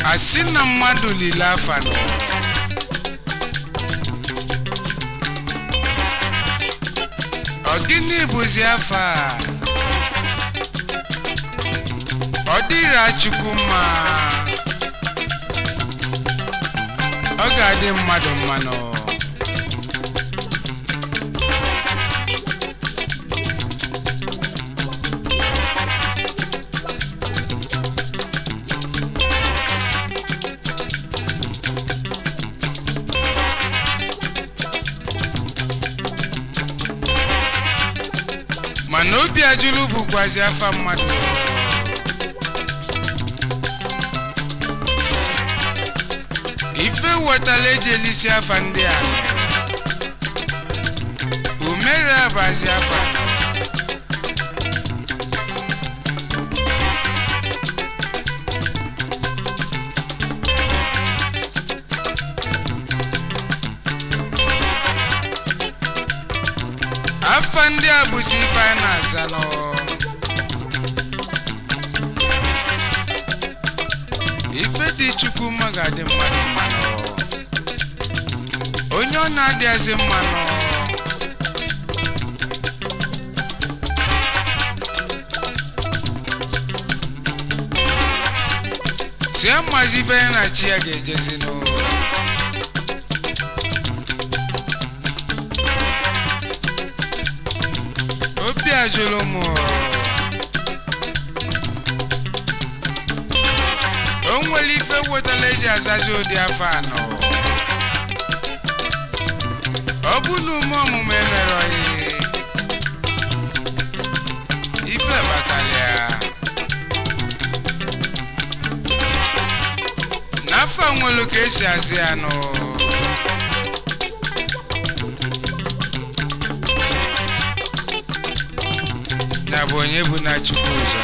asị na mmadụ lile afa nọ ọ gịnị bụzi afa a? ọ dịra chukwu mma ọ ga-adị mmadụ mmanụ mana obi ajụlụ bụkwazi afa mmadụ ife wetala eji elisi afa ndị a umere abazi afa afa ndị a bụzi ife a na-aza nọ ife dị chukwu mma ga-adị mmadụ mmanụ onye ọ na-adịghịzi mmanụ si mazi ife ya na chi ya ga-ejezi n'ụlọ obi ajụlụ m o nwere ife wetara eji azazi ụdị afọ anọ ọ bụ na ume ọmụmụ emerọghị ife kpatara ya n'afọ nwelu ka esi azị anụ ya bụ onye bụ na chukwu ụzọ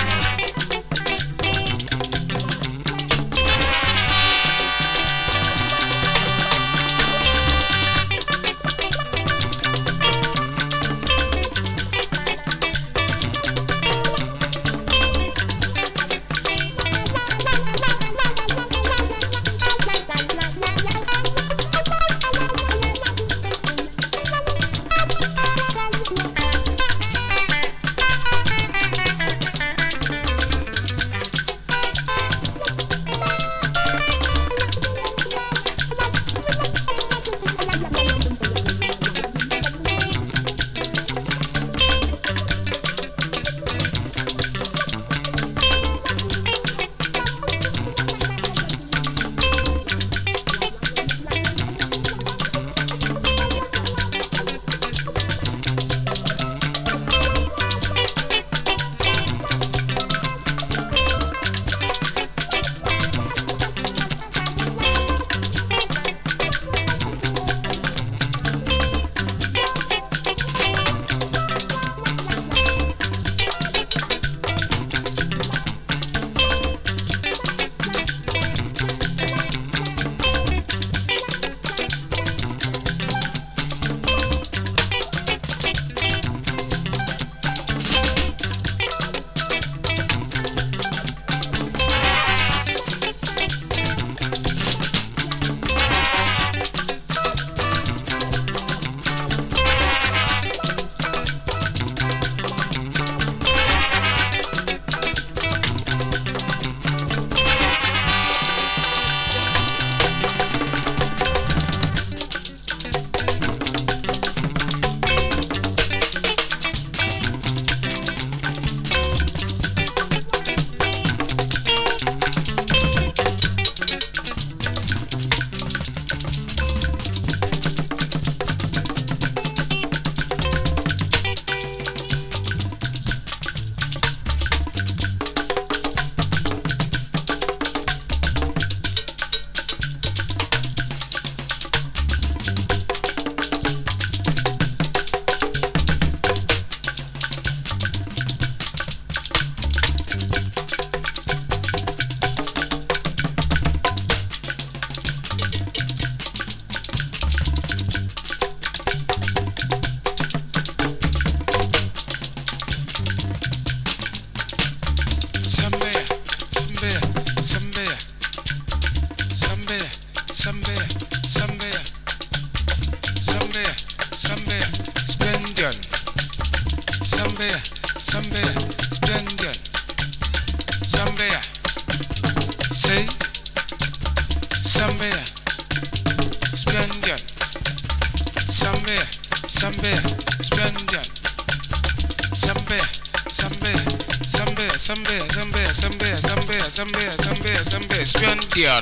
Sambia, Sambia, Splendid. Sambia, Sambia, Sambia, Sambia, Sambia, Sambia, Sambia, Sambia, Sambia, Sambia, Splendid.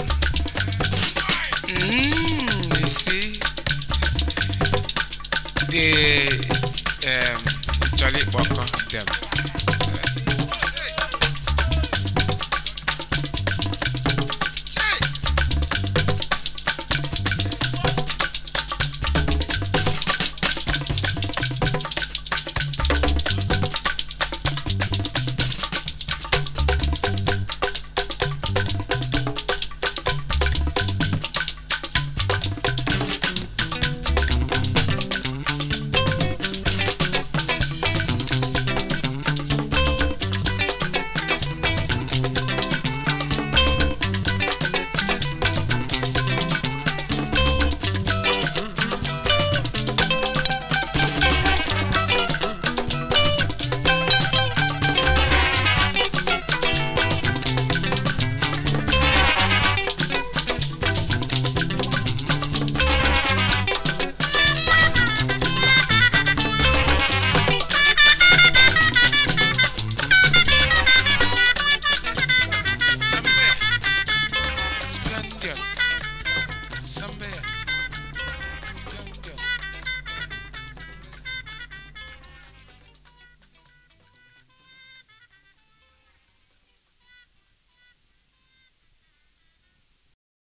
Mm, you see, the um, Charlie Walker them.